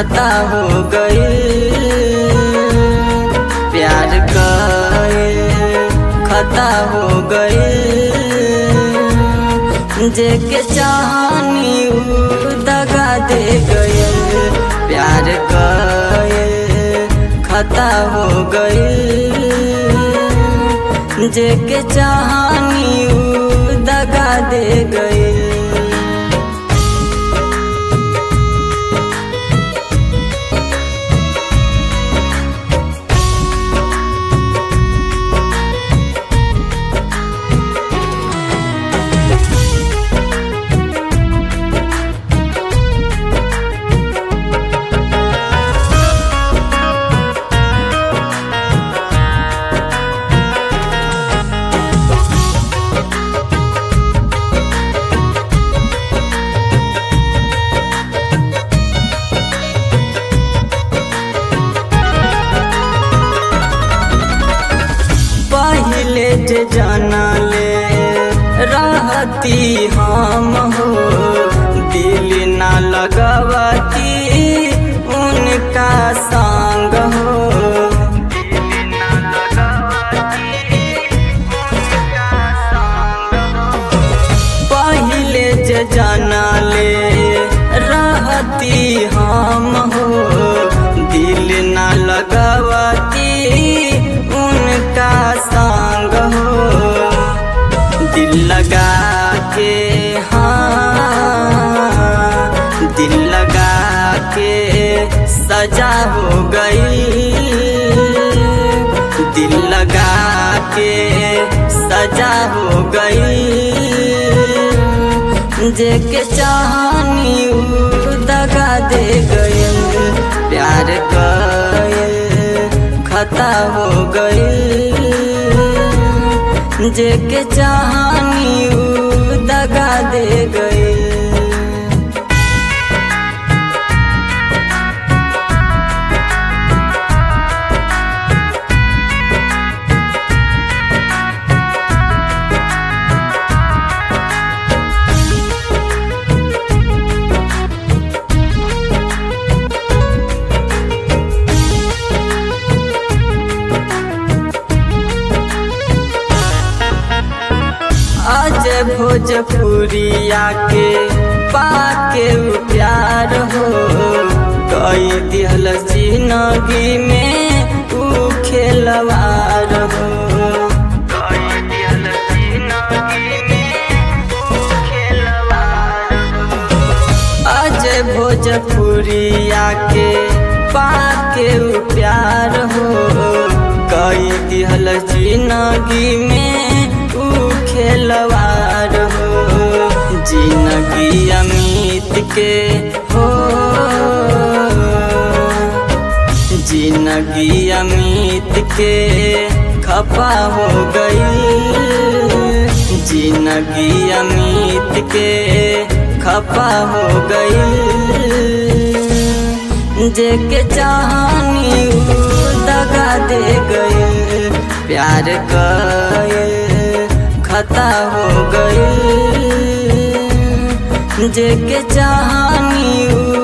खता हो गई प्यार गए खता हो गई जेके चाहनी उ दगा दे गए प्यार गए खता हो गई जेके चाहनी उ दगा दे गए पहले जे जानले रहती हम हो दिल ना लगवती उनका संग हो पहले जे जानले रहती हम हो दिल ना लगवती उनका संग हो दिल लगा के हाँ दिल लगा के सजा हो गई दिल लगा के सजा हो गई जेके चाहनी उ दगा दे गए प्यार गए खता हो गई जेके चाहनी उ दगा दे गए आज भोजपुरिया के पाके उ प्यार हो कई दिहल जिंदगी में उ खेलवार हो कई दिहल जिंदगी में उ खेलवार हो आज भोजपुरिया के पाके उ प्यार हो कई दिहल जिंदगी में उ खेलवार हो जिंदगी अमित के हो जिंदगी अमित के खपा हो गई जिंदगी अमित के खपा हो गई जेके चाहनी उ दगा दे गए प्यार गए खता हो गई जेके चाहनी उ